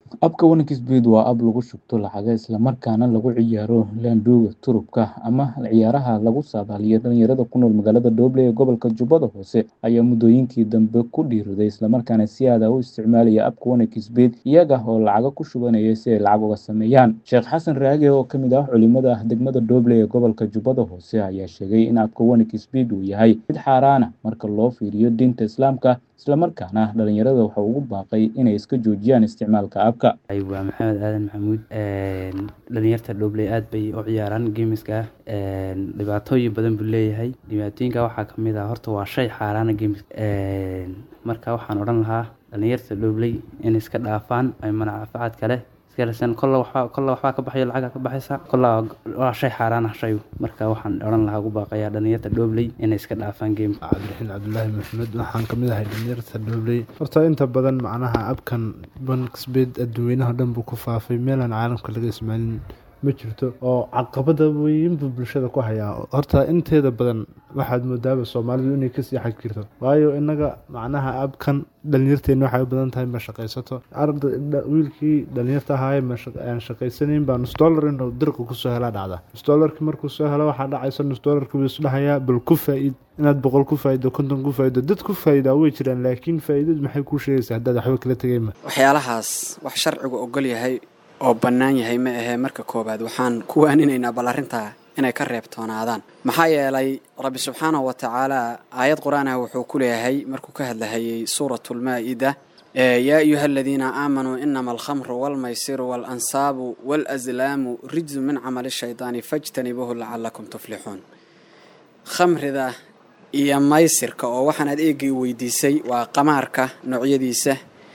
Abka Wannacry waa ab lagu shubto lacagaha isla markaana lagu ciyaaro laanduuga turubka ama ciyaaraha lagu saadaaliyo dhalinyarada ku nool magaalada Doble ee gobolka Jubbada Hoose ayaa muddooyinkii dambe ku dhiiriday isla markaana si aad ah u isticmaalaya abka Wannacry iyaga oo lacago ku shubanaya si ay lacag uga sameeyaan. Sheekh Xasan Raage oo ka mid ah culimada degmada Doble ee gobolka Jubbada Hoose ayaa sheegay in abka Wannacry uu yahay mid xaaraan ah marka loo fiiriyo diinta Islaamka isla markaana dhalinyarada waxa uu ugu baaqay inay iska joojiyaan isticmaalka abka. waa maxamed aadan maxamuud dhalinyarta Doble aad bay u ciyaaraan geemiska dhibaatooyin badan buu leeyahay dhibaatooyinka waxaa kamid ah horta waa shay xaaraana geemiska marka waxaan odhan lahaa dhalinyarta Doble in iska dhaafaan ay manfacaad kale iska raadsadaan kolla waxbaa kolla waxbaa ka baxayo lacag ka baxaysa kolla waa shay xaaraan ah shaygu marka waxaan odhan lahaa ugu baaqayaa dhalinyarta Doble inay iska dhaafaan geemka cabdiraxiin cabdulaahi maxamed waxaan kamid ahay dhalinyarta Doble horta inta badan macnaha abkan Wannacry adduweynaha dhan buu ku faafay meelaan caalamka laga ismaalin ma jirto oo caqabada weyn buu bulshada ku hayaa horta inteeda badan waxaad moodaaba soomaalidu inay kasii xag jirto waayo inaga macnaha abkan dhalinyarteena waxay u badan tahay ma shaqaysato wiilkii dhalinyarta ahaaye aan shaqaysanayn baa nus dollar inuu dirqa kusoo helaa dhacda nus dollarki markuu soo helo waxaa dhacaysa nus dollarki buu isdhahayaa bal ku faa-id inaad boqol ku faa-ido konton ku faa-ido dad ku faa-idaa way jiraan laakiin faa-idadu maxay kuu sheegaysaa haddaad waxba kala tegayma waxyaalahaas wax sharcigu ogol yahay oo bannaan yahay ma ahee marka koowaad waxaan ku waaninaynaa bal arrintaa inay ka reebtoonaadaan maxaa yeelay rabbi subxaanahu wa tacaala aayad qur-aanah wuxuu ku leeyahay markuu ka hadlahayay suuratulmaa-ida yaa ayuha aladiina aamanuu inama alkhamru walmaysiru waalansaabu waalaslaamu rijsu min camali shaydaani fajtanibuuhu lacalakum tuflixuun khamrida iyo maysirka oo waxaan aad eegay weydiisay waa qamaarka noocyadiisa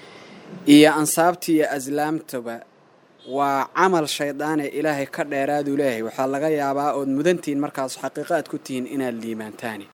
iyo ansaabta iyo aslaamtaba waa camal shaydaane ilaahay ka dheeraaduu leeyahay waxaa laga yaabaa ood mudantihiin markaas xaqiiqo aad ku tihiin inaad liimaantaani